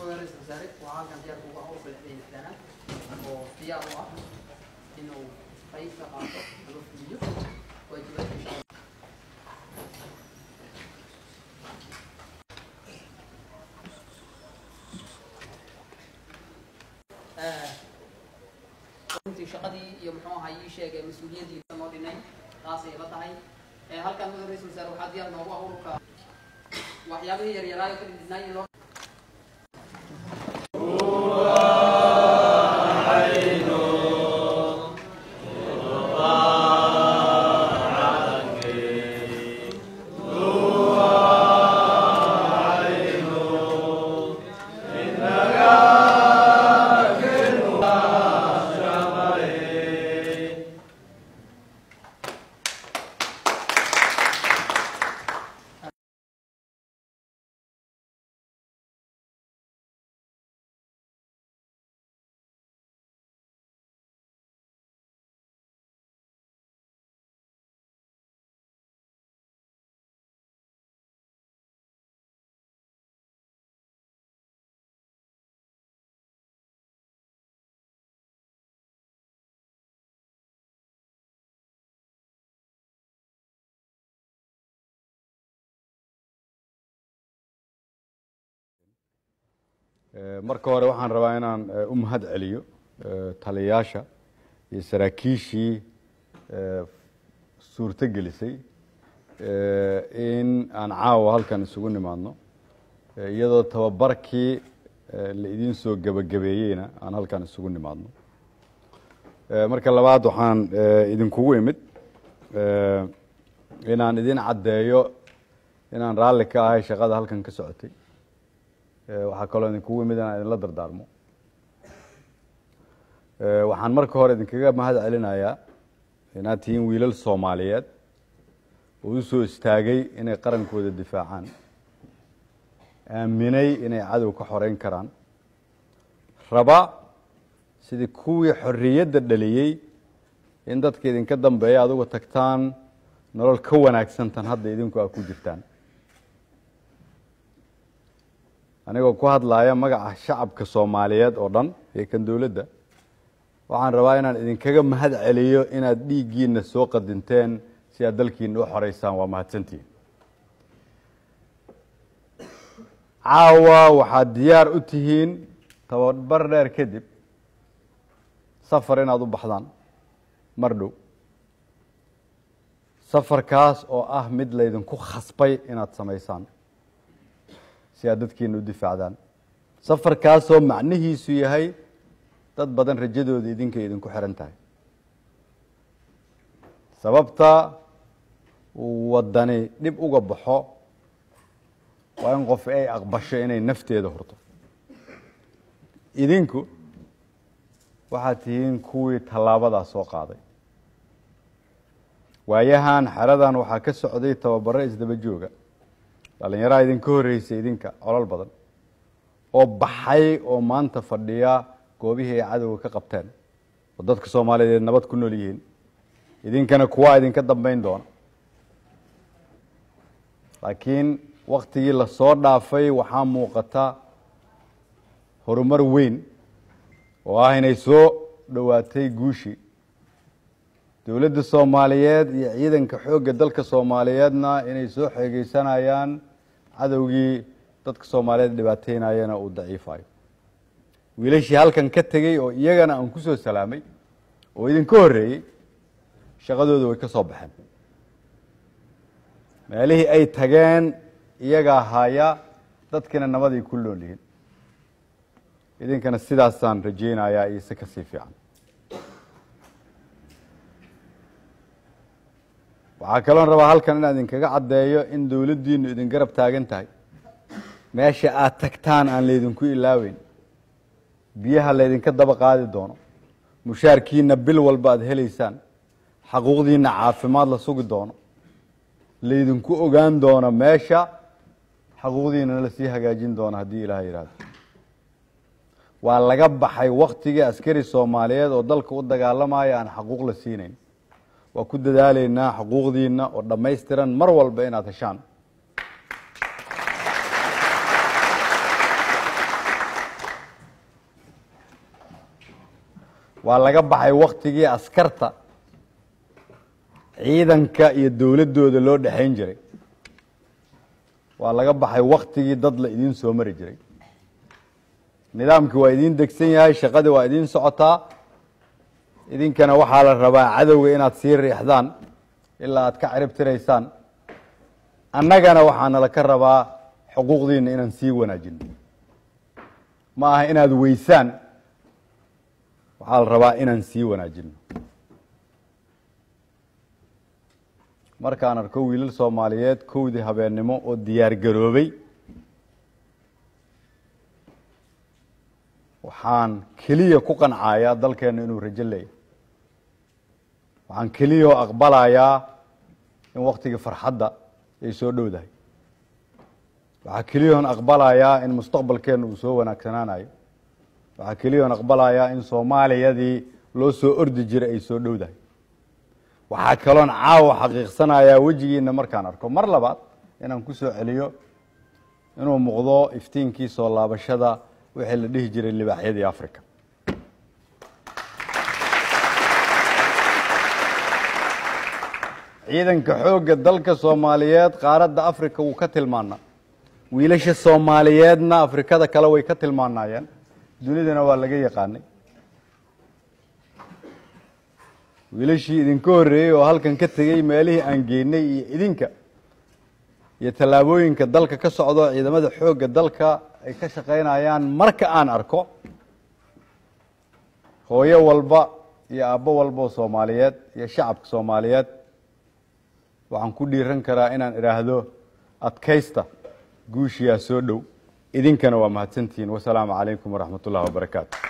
ra-iisul wasaare waxaa halkan diyaar kuga howlka lixdan lixdanaad oo diyaar u ah inuu qayb ka qaato ama fuliyo waajibaadka shaqada runtii shaqadii iyo muxuu ahaa ii sheegay mas-uuliyaddii noo dhinay taasay la tahay halkan madax ra-isul wasaare waxaa diyaar noogu ah ururka waxyaabihii yaryaraayo ka dhidhnay in loo marka hore waxaan rabaa inaan u mahad celiyo taliyayaasha iyo saraakiishii suurto gelisay in aan caawa halkan isugu nimaadno iyadoo tababarkii la idiin soo gebagabeeyeyna aan halkan isugu nimaadno marka labaad waxaan idinkugu imid inaan idin caddeeyo inaan raalli ka ahay shaqada halkan ka socotay waxaa kaloo idinkugu imid inaan idinla dardaarmo waxaan marka hore idinkaga mahad celinayaa inaad tihiin wiilal soomaaliyeed oo u soo istaagay inay qarankooda difaacaan aaminay inay cadow ka xoreyn karaan raba sidii kuwii xorriyadda dhaliyey in dadka idinka dambeeya aduga tagtaan nolol ka wanaagsantan hadda idinku aa ku jirtaan anigoo ku hadlaaya magaca shacabka soomaaliyeed oo dhan iyo kan dowladda waxaan rabaa inaan idinkaga mahad celiyo inaad dhiiggiina soo qadinteen si aad dalkiina u xoreysaan waa mahadsantihin caawa waxaad diyaar u tihiin tababar dheer kadib safar inaad u baxdaan mar dhow safarkaas oo ah mid laydinku khasbay inaad samaysaan si aad dadkiina u difaacdaan safarkaasoo macnihiisu yahay dad badan rajadooda idinka idinku xiran tahay sababta uu waddani dhib uga baxo waa in qof ay aqbasho inay nafteeda hurto idinku waxaad tihiin kuwii tallaabadaa soo qaaday waayahan xeradan waxaa ka socday tababaro isdaba jooga dhallinyaraha idinka horreysay idinka colol badan oo baxay oo maanta fadhiya goobihii ay cadowga ka qabteen oo dadka soomaaliyeed nabad ku nool yihiin idinkana kuwaa idinka dambeyn doona laakiin waktigii lasoo dhaafay waxaa muuqata horumar weyn oo ah inay soo dhowaatay guushii dowladda soomaaliyeed iyo ciidanka xoogga dalka soomaaliyeedna inay soo xeegeysanayaan cadowgii dadka soomaaliyeed dhibaateynayana uu daciifayo wiilashii halkan ka tegey oo iyagana aan ku soo salaamay oo idinka horreeyey shaqadooda way ka soo baxeen meelihii ay tageen iyagaa haya dadkina nabaday ku nool yihiin idinkana sidaasaan rajeynayaa iyo si kasii fiican waxaa kaloon rabaa halkan inaan idinkaga caddeeyo in dowladdiinu idin garab taagan tahay meesha aad tagtaan aan laydinku ilaaweyn biyaha laydinka daba qaadi doono mushaarkiina bil walba aad helaysaan xaquuqdiina caafimaad la sugi doono laydinku ogaan doono meesha xaquuqdiinana lasii hagaajin doono haddii ilaah yidhaahdo waa laga baxay waktigii askari soomaaliyeed oo dalka u dagaalamaya aan xaquuq la siinayn waa ku dadaaleynaa xuquuqdiina oo dhammaystiran mar walba inaad heshaan waa laga baxay waktigii askarta ciidanka iyo dowladdooda loo dhexayn jiray waa laga baxay waktigii dad la idiin soo mari jiray nidaamkii waa idiin degsan yahay shaqadii waa idiin socotaa idinkana waxaa la rabaa cadowga inaad sii riixdaan ilaa aad ka cirib tiraysaan annagana waxaana laka rabaa xuquuqdiina inaan sii wanaajino ma aha inaad weysaan waxaa la rabaa inaan sii wanaajino markaan arko wiilal soomaaliyeed kowdii habeennimo oo diyaar garoobay waxaan keliya ku qancayaa dalkeenna inuu rajo leeyahy waxaan keliya oo aqbalayaa in waktigii farxadda ay soo dhowdahay waxaa keliya oon aqbalayaa in mustaqbalkeenna uu soo wanaagsanaanayo waxaa keliya oon aqbalayaa in soomaaliyadii loo soo ordi jiray ay soo dhowdahay waxaa kaloon caawa xaqiiqsanayaa wejigiina markaan arko mar labaad inaan ku soo celiyo inuu muuqdo iftiinkii soo laabashada wixii la dhihi jiray libaaxyadii africa ciidanka xoogga dalka soomaaliyeed qaaradda africa wuu ka tilmaanaa wiilasha soomaaliyeedna afrikada kale way ka tilmaanaayeen dunidana waa laga yaqaanay wiilashii idinka horreeyey oo halkan ka tegey meelihii aan geynay iyo idinka iyo tallaabooyinka dalka ka socdo ciidamada xoogga dalka ay ka shaqaynayaan marka aan arko hooyo walba iyo aabbo walba oo soomaaliyeed iyo shacabka soomaaliyeed waxaan ku dhiiran karaa inaan idhaahdo adkaysta guushiyaa soo dhow idinkana waa mahadsantihiin wasalaamu calaykum waraxmat ullahi wabarakaatu